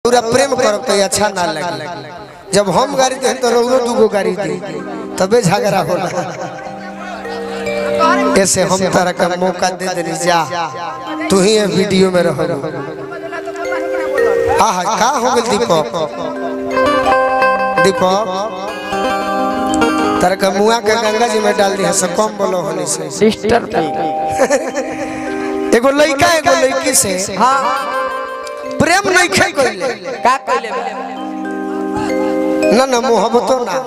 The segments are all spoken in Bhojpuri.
पूरा प्रेम करब तो अच्छा ना लगे जब हम गाड़ी दे तो रउरो दूगो गाड़ी दी तबे झगड़ा होला ऐसे हम तारा का मौका दे देनी जा तू ही ये वीडियो में रहो आहा का हो गेल दीपक दीपक तारा का मुआ के गंगा जी में डाल दिया से कम बोलो होने से सिस्टर एगो लड़का एगो लड़की से हाँ प्रेम नहीं खे कोइले का कहले ना ना मोहब्बतो ना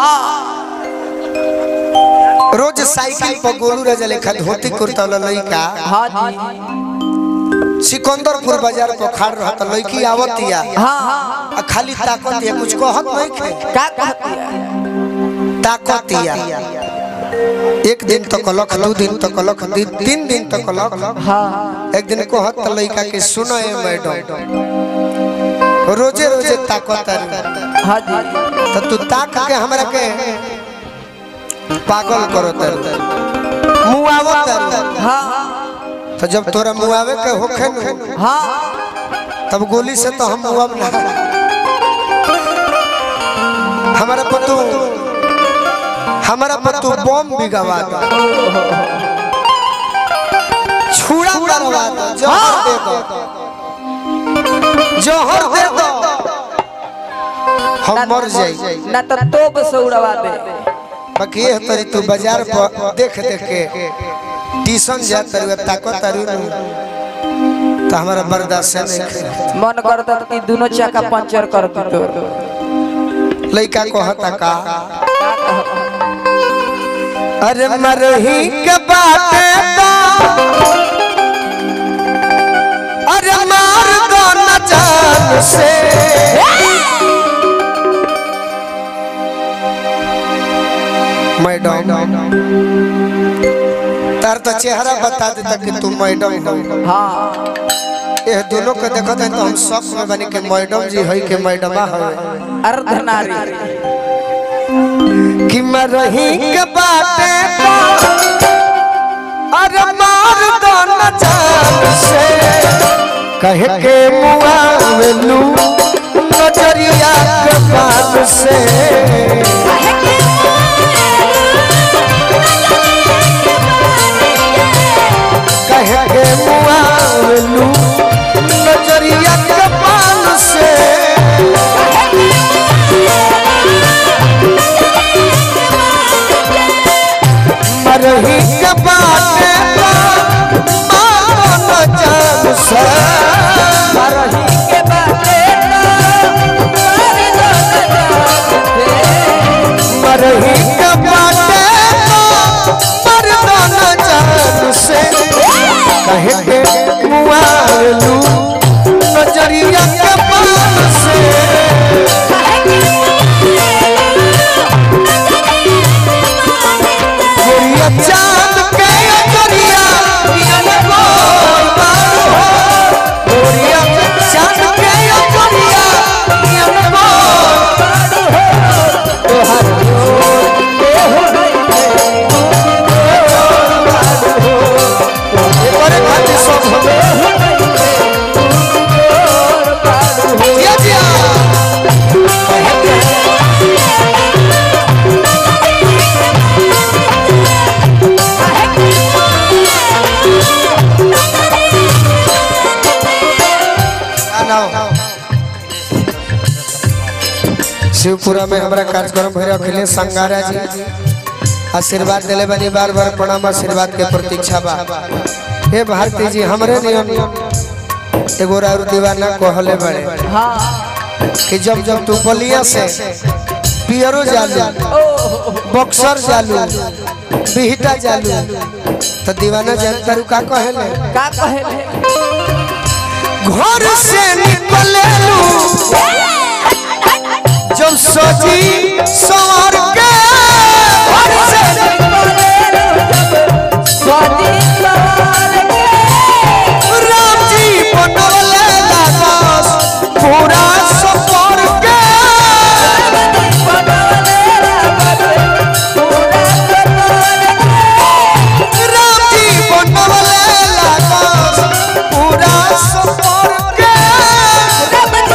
रोज साइकिल पर गोलू राजा लेखा धोती कुर्ता वाला लड़का हाँ जी सिकंदरपुर बाजार पर खाड़ रहा था लड़की आवतिया हाँ हाँ आ खाली ताकतिया कुछ कहत नहीं खे का कहती है ताकतिया एक दिन तो कलक दो दिन तो कलक दिन तीन दिन तो कलक हाँ एक दिन कहत त लड़का के सुनो ए मैडम रोजे रोजे ताकत हाँ जी तो तू ताक के हमरा के पागल करो तर मुआवत तर हाँ तो जब तोरा मुआवे के होखे न हाँ तब गोली से तो हम मुआव ना हमारा पतू हमारा पतू बम भी गवा दो छुड़ा करवा दो जहर दे दो जहर दे दो हम मर जाई ना तो तोप से उड़वा दे बाकी ये तरी तू बाजार पर देख देख के ट्यूशन जा तरी ताकत तारी तो हमारा बर्दाश्त नहीं करे। मन करता कि दोनों चक्का पंचर कर दी तो लड़का को हता का अरे मरही के बाटे तो अरे मार दो न जान से मैडम तार तो चेहरा बता देता कि तू मैडम हो हाँ ये दोनों को देखो तो हम शौक में बनी के मैडम जी है के मैडमा है अर्धनारी कि मैं रही के बाटे तो अरे मार दो न जान से कह के मुआ लू नजरिया के बात से कह के मुआ लू नजरिया के बात से मरही के बाटे मानो न जान से मरही के बाटे मरही के बाटे मरना न जान से कहे के मुआलू नजरिया के पान से गोरिया चांद के अजरिया पियन बोल बारू हो गोरिया चांद के अजरिया पियन बोल बारू हो तोहर जोर के हो बड़े खातिर सब हमें जिया जिया शिवपुरा में हमारा कार्यक्रम भैरव अखिलेश संगारा जी आशीर्वाद दिले बनी बार बार प्रणाम आशीर्वाद के प्रतीक्षा बा हे भारती जी हमरे नियम एगो और दीवाना कहले बड़े हाँ कि जब जब तू बलिया से पियरो जालू बक्सर जालू बिहटा जालू तो दीवाना जानता रू का कहले का कहे घर से निकलेलू जब सजी सवार के घर से राम जी बनवले लागस पूरा सफर के राम जी बनवले लागस पूरा सफर के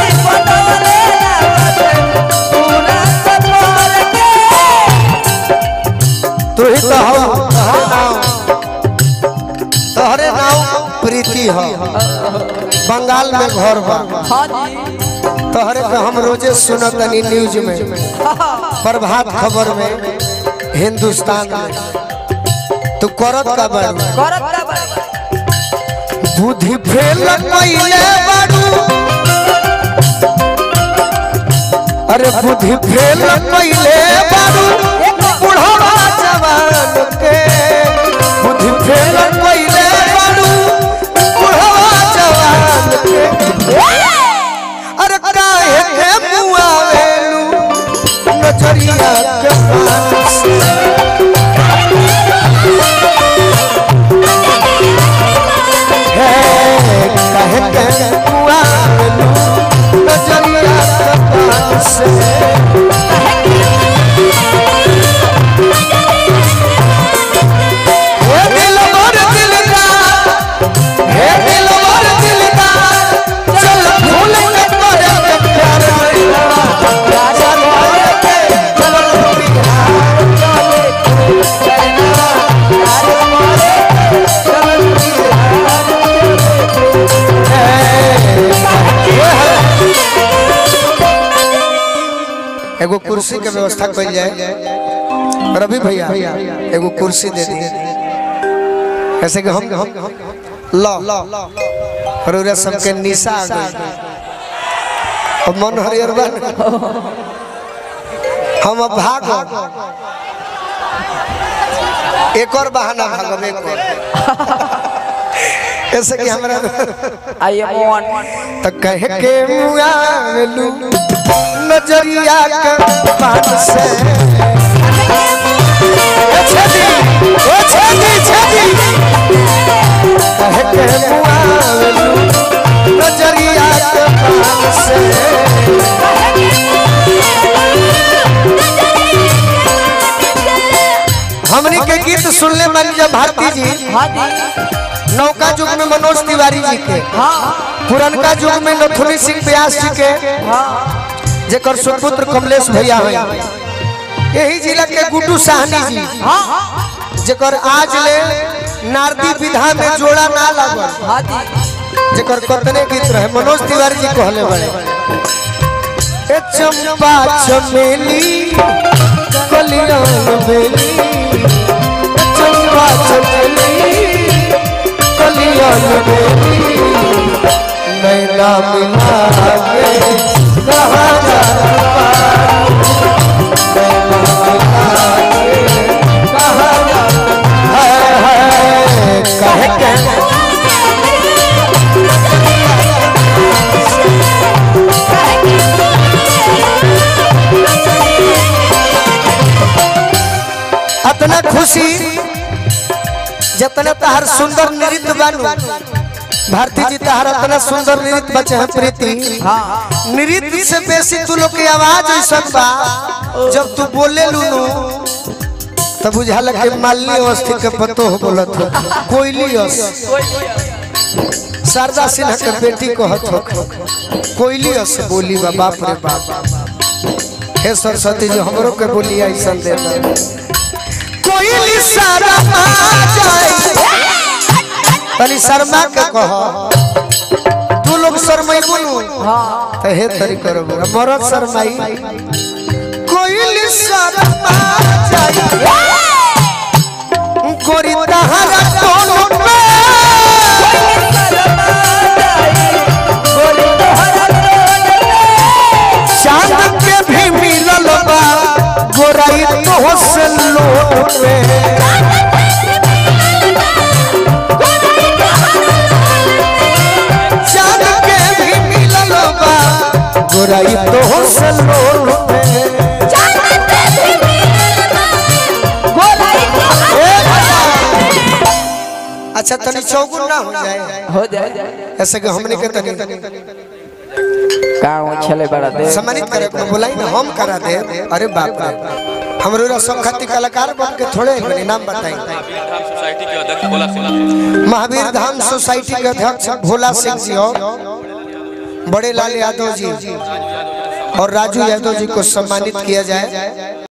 अस्पताल में घर बा हाँ जी तोहरे पे हम रोजे सुनत तनी न्यूज में प्रभात खबर में हिंदुस्तान में तू करत का बारू करत का बड़ी बुद्धि फेल पहिले बारू अरे बुद्धि फेल पहिले बारू बुढ़वा जवान के बुद्धि फेल पहिले बारू बुढ़वा जवान के अरे काहे के मुआवेलू नजरिया के पास है काहे के मुआवेलू नजरिया के पास हे दिलवर दिलदार हे दिलवर दिलदार चल फूल के तोरे के प्यार कइला राजा मोर के चल बिहार एगो कुर्सी के व्यवस्था कइल जाए रवि भैया एगो कुर्सी दे दी ऐसे कि हम हम लो हरुरा सबके निशा आ गई अब मन हरियर बन हम अब भाग एक और बहाना भागब एक और ऐसे कि हमरा आई एम वन त कह के मुआलू नजरिया के बात से ए छेदी ए छेदी छेदी कह के मुआलू नजरिया के बात से हमनी के गीत सुनले मन जब भारती जी हाँ जी नौका युग में मनोज तिवारी जी के हाँ पुरनका युग में नथुनी सिंह व्यास जी के हाँ जेकर सुपुत्र कमलेश भैया है यही जिला के गुड्डू साहनी जी हाँ जेकर आज ले नारदी विधा में जोड़ा ना लागल हाँ जी जेकर कतने गीत रहे मनोज तिवारी जी कहले बड़े ए चंपा चमेली कलियान बेली ए चंपा चमेली कलियान बेली नैना मिला के कहा जा कहे के अतना खुशी जतना तहार सुंदर नृत्य बानू भारती जी तहार अतना सुंदर नृत्य बचे हैं प्रीति हाँ नृत्य से बेसी तू लोग के आवाज ऐसा बा जब तू बोले लूनू तब बुझाला कि मालिनी अवस्थी के पतो हो बोलत हो कोयली अस शारदा सिन्हा के बेटी कहत हो कोयली अस बोली बा बाप रे बाप हे सरस्वती जी हमरो के बोली ऐसा दे दे कोयली शर्मा जाए तनी शर्मा के कह तू लोग शर्माई बोलू हाँ तो हे तरी करो मरद शर्माई कोयली शर्मा जाए गोरी तहरा कोनो पे चांद के भी मिलल बा गोराई तो से लोट पे चांद के भी मिलल बा गोराई तो से लोट पे ए भला। अच्छा तनी चौगुन ना हो जाए हो जाए ऐसे कि हमने के तनी का छले बड़ा दे सम्मानित करे को बुलाई ना हम करा दे अरे बाप रे हमरो रा सब खाती कलाकार बन के थोड़े बने नाम बताई धाम सोसाइटी के अध्यक्ष भोला सिंह महावीर धाम सोसाइटी के अध्यक्ष भोला सिंह जी और बड़े लाल यादव जी और राजू यादव जी को सम्मानित किया जाए